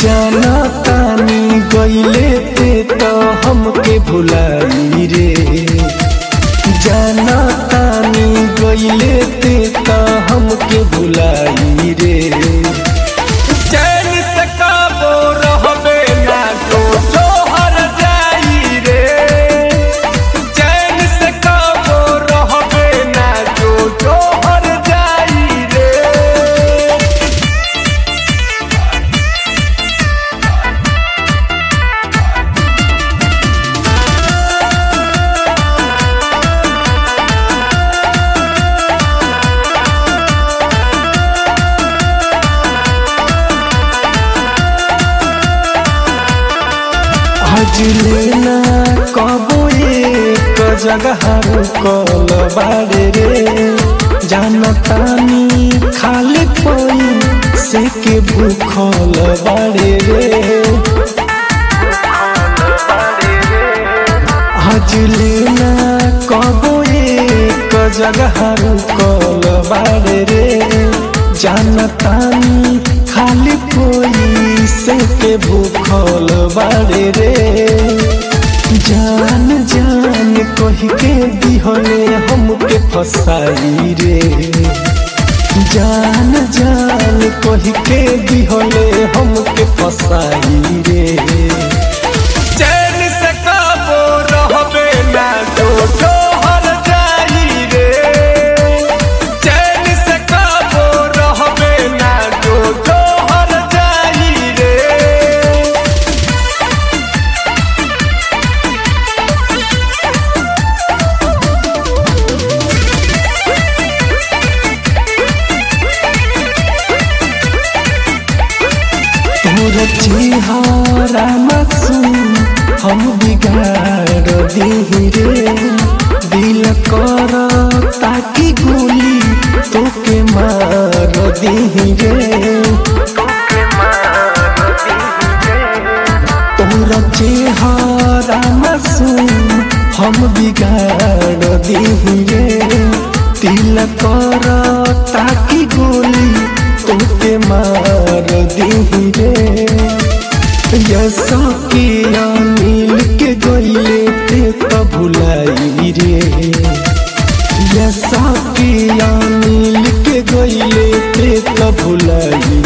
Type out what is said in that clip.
जाना तानी गईले ते तो हमके भुलाई रे जाना तानी गईले ते तो हमके भुलाई रे चैन से काबो रहबे ना तो जोहर जाई रे चैन से काबो रहबे ना तो जोहर जाई रे आज लेना कबो एक जगह रुकल बाड़े रे जानतानी खाली कोई से के भूखल बाड़े रे आज लेना कबो एक जगह रुकल बाड़े रे जानतानी खाली कोई से के भूखल बाड़े रे जान जान कही के दिहले हमके फसाई रे जान जान कही के दिहले हमके फसाई रे चैन से काबो रहबे ना तो जोहर जाई रे चैन से काबो रहबे ना तो जोहर जाई रे तोर चेहरा मासूम हम बिगाड़ दी रे दिल कर ताकि गोली तोके मार दी रे तोर चेहरा मासूम हम बिगाड़ दी रे दिल कर ताकि गोली तोके मार दी रे यसा के मिल के गईले ते तो भुलाई रे यसा के मिल के गईले ते तो भुलाई